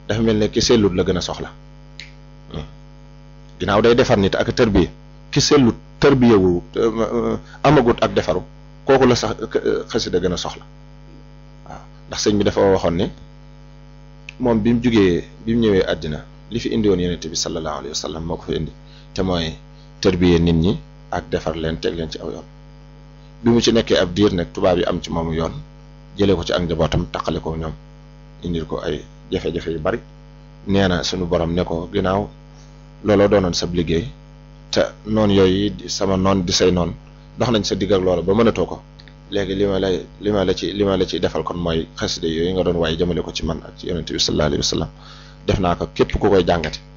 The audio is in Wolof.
dafa mel ne ki sellut la gën a soxla ginnaaw day defar nit ak tërbiye ki sellut tërbiyewu amagut ak defaru kooku la sax xasida gën a soxla waaw ndax sëñ bi dafa waxoon ni moom bi mu jugee bi mu ñëwee àddina li fi indi woon yonent bi sallallahu alayhi wa sallam moo ko fi indi te mooy tërbiye nit ñi ak defar leen teg leen ci aw yoon bi mu ci nekkee ab diir nag tubaab yi am ci moomu yoon jëlee ko ci ak njabootam taqale ko ñoom indil ko ay jafe-jafe yu bari nee na suñu borom ne ko ginnaaw looloo doonoon sab liggéey te noon yooyu sama noon di say noon dox nañ sa digg ak loola ba mënatoo ko léegi li ma lay li ma la ci li ma la ci defal kon mooy xaside yooyu nga doon waaye jëmale ko ci man ak ci yonente bi sallallahu alayhi wa sallam def naa ko képp ku koy jàngate